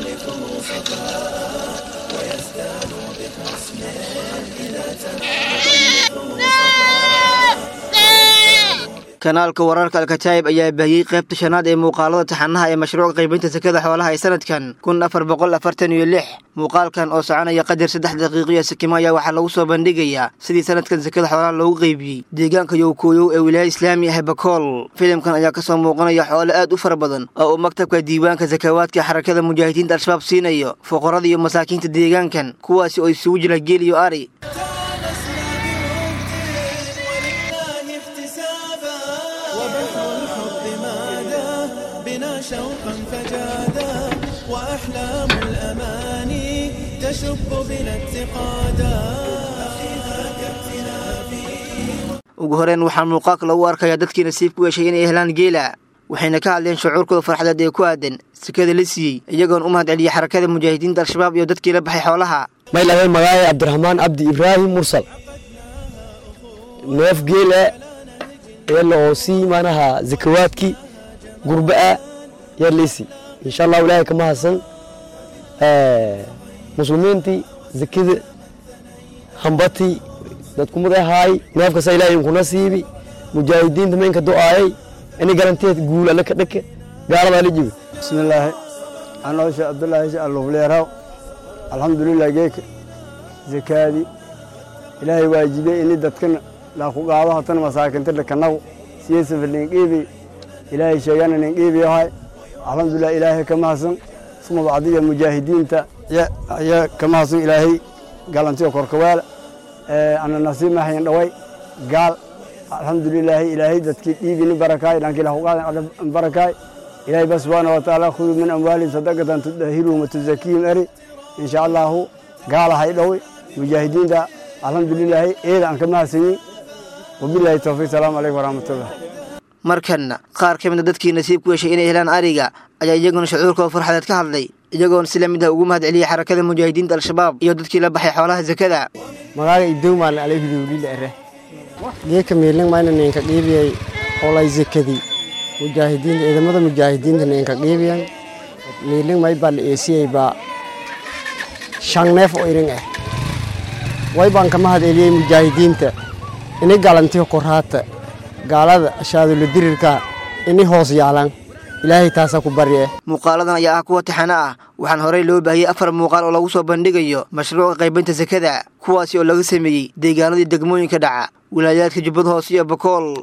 kanaalka wararka alkataayib ayaa baahiyey qaybta shanaad ee muuqaalada taxanaha ee mashruuca qaybinta sakada xoolaha ee sanadkan kun afar boqol afartan iyo lix muuqaalkan oo soconaya qadar saddex daqiiqiyo sikimo ayaa waxaa lagu soo bandhigayaa sidii sanadkan sakada xoolaha loogu qaybiyey deegaanka yowkooyow ee wilaaya islaami ah bakool filimkan ayaa kasoo muuqanaya xoole aad u fara badan oo uu maktabka diiwaanka sakawaadka xarakada mujaahidiinta al-shabaab siinayo fuqarada iyo masaakiinta deegaankan kuwaasi oo isugu jira geel iyo ari شوقا فجادا وأحلام الأماني تشب بنا اتقادا ugu horeen waxaa muuqaalka lagu arkayaa dadkii nasiib ku yeeshay inay helaan geela waxayna ka hadleen shucuurkooda farxadeed ee ku aadan sekada la siiyey iyagoon u mahad celiyey xarakada mujaahidiinta al-shabaab iyo dadkii la baxay xoolaha maylabeen magaaye cabdiraxmaan cabdi ibraahim mursal neef geela eela oo sii manaha zakawaadkii gurba'a yarleysi insha allahu ilaahay kama hadsan muslimiintii zakida hambatii dadkumada ahaay neefkasa ilaahay inkuna siibi mujaahidiinta maynka do'aayay ini garanteed guul alle ka dhake gaaladaa la jibi bismillaahi anoo sheekh abdullaahi sheekh alufleeraw alxamdulilah geeka zakaadii ilaahay waajibey ini dadkana laaku qaado hatana masaakinta dhakanagu siyeysafa linqiibi ilaahay sheegana linqiibiyahay alxamdulilah ilaahay ka mahadsan suma bacdiya mujaahidiinta ayaa ka mahadsan ilaahay galantiyo korkawaala ana nasiib mahayn dhaway gaal alxamdulilaahi ilaahay dadkii dhiibini barakaay dhankii lahuqaadan barakaay ilaahay ba subxaana wa tacaala khuduu min amwaalihim sadaqatan tudahiruhum watuzakiihim eri insha allahu gaalahay dhoway mujaahidiinta alxamdulilaahi eeda aan ka mahadsanyin wabilahi towfiiq salaamu calaykum waraxmatullah markanna qaar ka mida dadkii nasiib ku yeeshay inay helaan ariga ayaa iyaguna shucuurkooda farxadeed ka hadlay iyagoona si la mid ah ugu mahad celiyey xarakada mujaahidiinta al-shabaab iyo dadkii la baxay xoolaha zakada magaaga idowmaan alayhidowlila ere geeka miiling mayna ninka qiibiyay olay zakadii mujaahidiinta ciidamada mujaahidiinta ninka qiibiyan miiling may baa la eesiyey baa shan neef oo iring ah way baan ka mahad celiyey mujaahidiinta ini galantiyo koraata gaalada ashaadulo dirirka ini hoos yaalan ilaahay taasaa ku barye muuqaaladan ayaa ah kuwa taxano ah waxaan horey loo baahiyey afar muuqaal oo lagu soo bandhigayo mashruuca qaybinta sakada kuwaasi oo laga sameeyey deegaanadii degmooyinka dhaca wilaayaadka jubbada hoose iyo bakool